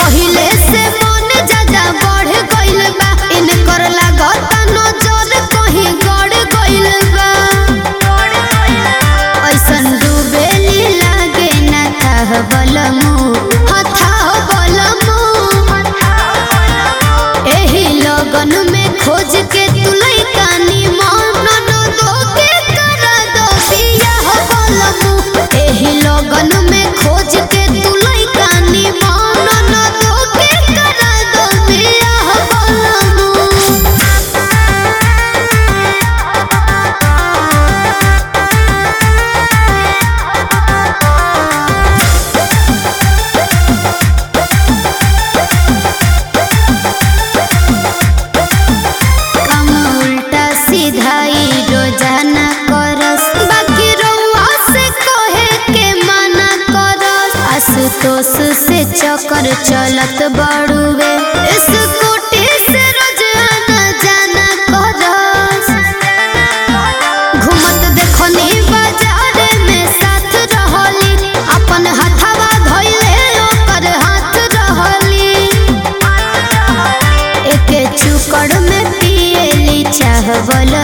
पहिले से मन ज्यादा बढ़ गइल बा इनकर लागत नजर कहीं गड़ गइल बा ऐसन डूबेली लागे ना थाह बलमु हथाह बलमु एही लगन में खोज के तुलई कानी मन न दो के करा दो बियाह बलमु एही लगन में खोज के तुलई कानी मन न दो के करा दो बियाह बलमु काम उल्टा सीधाई रोजाना करस बाकी रउआ से कहे के मना करस आशुतोष से चक्कर चलत बड़ुए स्कूटी से रोज आना जाना करस घूमत देखनी बाजार में साथ रहली अपन हथवा धइले ओकर हाथ रहली एके चुकड़ में पिएली चाहवल